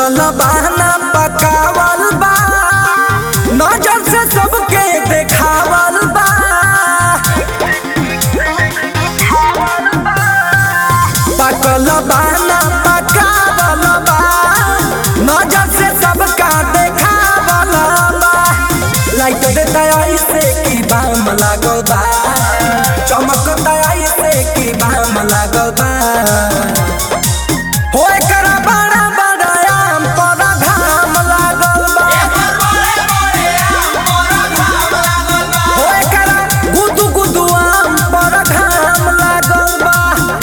पकल बहाना पकावल बा नजर से सबके देखावल बा पकल बहाना पकावल बा नजर से सबका देखावल बा लाइट देता ऐसे की बाम लागल बा चमकता ऐसे की बाम लागल बा हो एकरा बड़ा बड़ा आम पर घाम लागल बा हो एकरा गुदु गुदु आम पर घाम लागल बा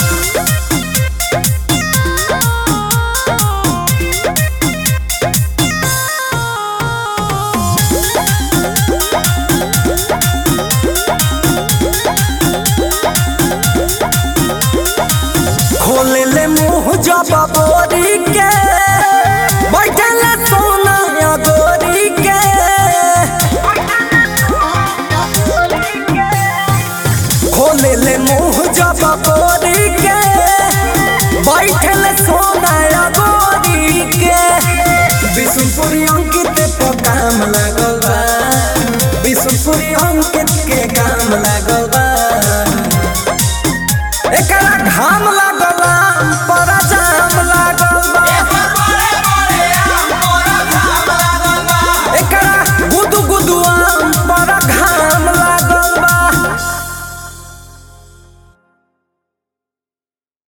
खोले ले मुंह जब बोरी के बैठल सोना या गोरी के खोले ले मुंह जब बोरी के बैठल सोना या गोरी के विष्णुपुरी अंकित पे काम लागल बा विष्णुपुरी अंकित के काम लागल बा